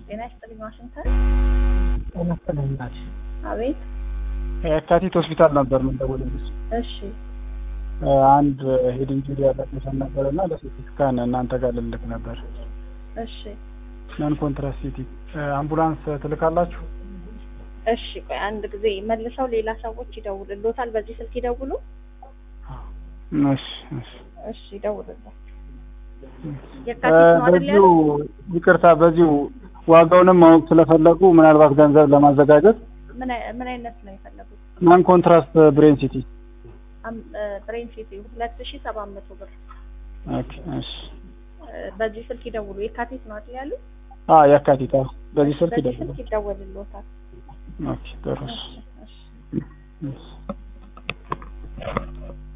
ጤና ይስጥልኝ ዋሽንግተን። ጤና ይስጥልኝ እናቴ። አቤት። የካቲት ሆስፒታል ነበር የምንደውልልሽ። እሺ አንድ ሄድ ኢንጁሪ ያላት ሰው ነበር እና ለሲቲ ስካን እናንተ ጋር ልልክ ነበር። እሺ ነን ኮንትራሴፕቲቭ አምቡላንስ ትልካላችሁ? እሺ ቆይ አንድ ጊዜ መልሰው ሌላ ሰዎች ይደውልሎታል። በዚህ ስልክ ይደውሉ። እሺ እሺ እሺ ይደውልላቸው። እ የካቲት ነው አይደል በዚሁ ያሉት? ይቅርታ፣ በዚሁ ዋጋውንም ማወቅ ስለፈለጉ ምናልባት ገንዘብ ለማዘጋጀት ምን አይ- ምን አይነት ነው የፈለጉት? ናን ኮንትራስት ብሬን ሲቲ አም- እ፣ ብሬን ሲቲ ሁለት ሺ ሰባት መቶ ብር። ኦኬ እሺ እ፣ በዚህ ስልክ ይደውሉ። የካቲት ነው አይደል ያሉት? አ የካቲት አዎ በዚህ ስልክ በዚህ ይደውላል ስልክ ይደወልሎታል። ኦኬ ጥሩ እሺ እሺ እሺ እሺ